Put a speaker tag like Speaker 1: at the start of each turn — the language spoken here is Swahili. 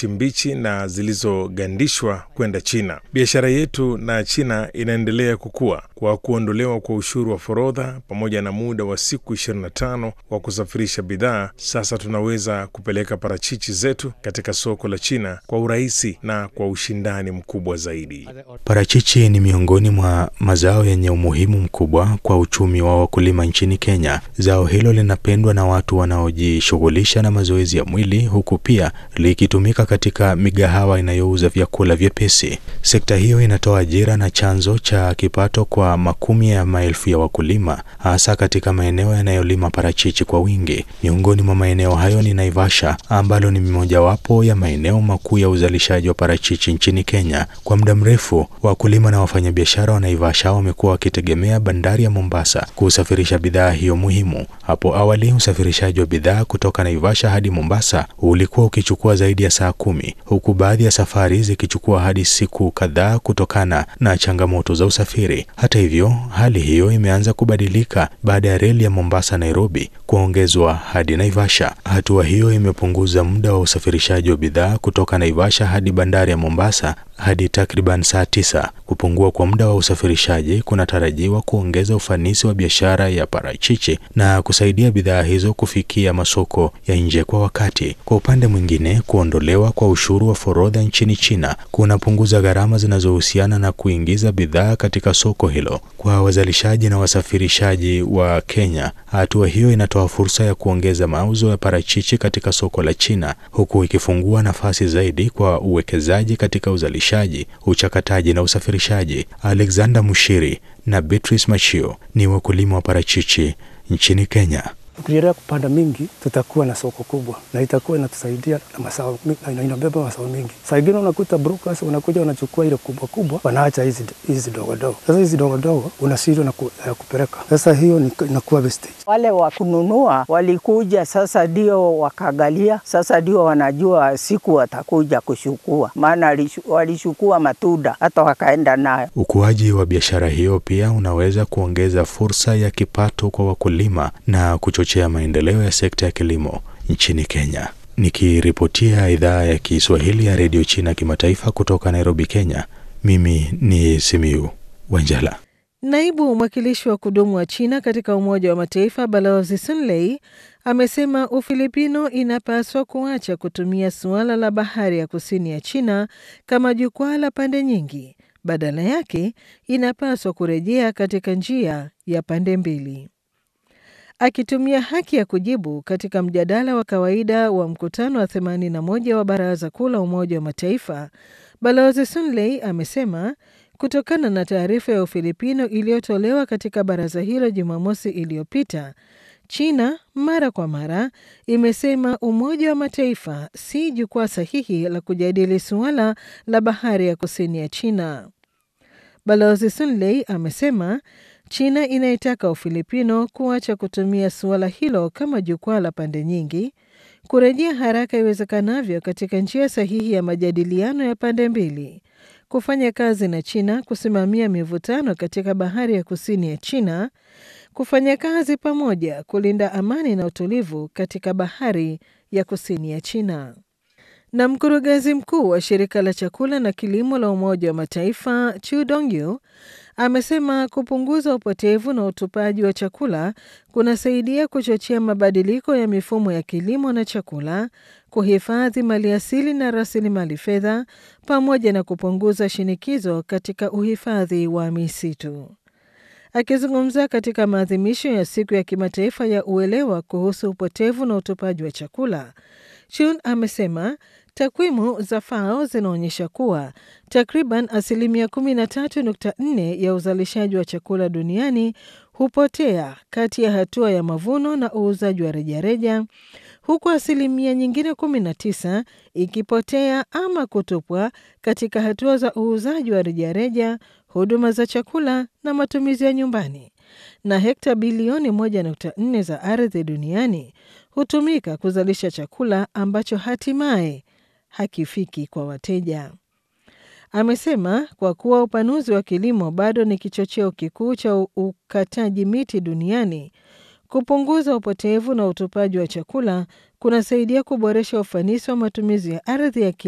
Speaker 1: parachichi mbichi na zilizogandishwa kwenda China. Biashara yetu na China inaendelea kukua kwa kuondolewa kwa ushuru wa forodha pamoja na muda wa siku 25 wa kusafirisha bidhaa. Sasa tunaweza kupeleka parachichi zetu katika soko la China kwa urahisi na kwa ushindani mkubwa zaidi.
Speaker 2: Parachichi ni miongoni mwa mazao yenye umuhimu mkubwa kwa uchumi wa wakulima nchini Kenya. Zao hilo linapendwa na watu wanaojishughulisha na mazoezi ya mwili, huku pia likitumika katika migahawa inayouza vyakula vyepesi. Sekta hiyo inatoa ajira na chanzo cha kipato kwa makumi ya maelfu ya wakulima, hasa katika maeneo yanayolima parachichi kwa wingi. Miongoni mwa maeneo hayo ni Naivasha, ambalo ni mojawapo ya maeneo makuu ya uzalishaji wa parachichi nchini Kenya. Kwa muda mrefu, wakulima na wafanyabiashara wa Naivasha wamekuwa wakitegemea bandari ya Mombasa kusafirisha bidhaa hiyo muhimu. Hapo awali, usafirishaji wa bidhaa kutoka Naivasha hadi Mombasa ulikuwa ukichukua zaidi ya saa kumi, huku baadhi ya safari zikichukua hadi siku kadhaa kutokana na changamoto za usafiri. Hata hivyo, hali hiyo imeanza kubadilika baada ya reli ya Mombasa Nairobi kuongezwa hadi Naivasha. Hatua hiyo imepunguza muda wa usafirishaji wa bidhaa kutoka Naivasha hadi bandari ya Mombasa hadi takriban saa tisa. Kupungua kwa muda wa usafirishaji kunatarajiwa kuongeza ufanisi wa biashara ya parachichi na kusaidia bidhaa hizo kufikia masoko ya nje kwa wakati. Kwa upande mwingine, kuondolewa kwa ushuru wa forodha nchini China kunapunguza gharama zinazohusiana na kuingiza bidhaa katika soko hilo. Kwa wazalishaji na wasafirishaji wa Kenya, hatua hiyo inatoa fursa ya kuongeza mauzo ya parachichi katika soko la China, huku ikifungua nafasi zaidi kwa uwekezaji katika uzalishaji, uchakataji na usafirishaji. Alexander Mushiri na Beatrice Machio ni wakulima wa parachichi nchini Kenya.
Speaker 3: Tukiendelea kupanda mingi, tutakuwa na soko kubwa na itakuwa inatusaidia na masao, na inabeba masao mingi. Saa ingine unakuta brokers wanakuja wanachukua ile kubwa kubwa, wanaacha hizi hizi dogo dogo. Sasa hizi dogo dogo unashindwa na ku, ya kupeleka. Sasa hiyo inakuwa wastage.
Speaker 4: Wale wa kununua walikuja, sasa ndio wakagalia, sasa ndio wanajua siku watakuja kushukua, maana walishukua matunda hata wakaenda nayo.
Speaker 2: Ukuaji wa biashara hiyo pia unaweza kuongeza fursa ya kipato kwa wakulima na kuchochea maendeleo ya sekta ya kilimo nchini Kenya. Nikiripotia idhaa ya Kiswahili ya redio China kimataifa kutoka Nairobi, Kenya, mimi ni Simiu Wanjala.
Speaker 5: Naibu mwakilishi wa kudumu wa China katika Umoja wa Mataifa Balozi Sun Lei amesema Ufilipino inapaswa kuacha kutumia suala la bahari ya kusini ya China kama jukwaa la pande nyingi. Badala yake inapaswa kurejea katika njia ya pande mbili. Akitumia haki ya kujibu katika mjadala wa kawaida wa mkutano wa 81 wa Baraza Kuu la Umoja wa Mataifa, Balozi Sun Lei amesema kutokana na taarifa ya Ufilipino iliyotolewa katika baraza hilo Jumamosi iliyopita, China mara kwa mara imesema Umoja wa Mataifa si jukwaa sahihi la kujadili suala la bahari ya kusini ya China. Balozi Sun Lei amesema China inaitaka Ufilipino kuacha kutumia suala hilo kama jukwaa la pande nyingi, kurejea haraka iwezekanavyo katika njia sahihi ya majadiliano ya pande mbili, kufanya kazi na China kusimamia mivutano katika bahari ya kusini ya China, kufanya kazi pamoja kulinda amani na utulivu katika bahari ya kusini ya China. Na mkurugenzi mkuu wa shirika la chakula na kilimo la Umoja wa Mataifa Chu Dongyu amesema kupunguza upotevu na utupaji wa chakula kunasaidia kuchochea mabadiliko ya mifumo ya kilimo na chakula, kuhifadhi maliasili na rasilimali fedha, pamoja na kupunguza shinikizo katika uhifadhi wa misitu. Akizungumza katika maadhimisho ya siku ya kimataifa ya uelewa kuhusu upotevu na utupaji wa chakula, Chun amesema takwimu za FAO zinaonyesha kuwa takriban asilimia 13.4 ya uzalishaji wa chakula duniani hupotea kati ya hatua ya mavuno na uuzaji wa rejareja, huku asilimia nyingine 19 ikipotea ama kutupwa katika hatua za uuzaji wa rejareja, huduma za chakula na matumizi ya nyumbani, na hekta bilioni 1.4 za ardhi duniani hutumika kuzalisha chakula ambacho hatimaye hakifiki kwa wateja. Amesema kwa kuwa upanuzi wa kilimo bado ni kichocheo kikuu cha ukataji miti duniani, kupunguza upotevu na utupaji wa chakula kunasaidia kuboresha ufanisi wa matumizi ya ardhi ya kilimo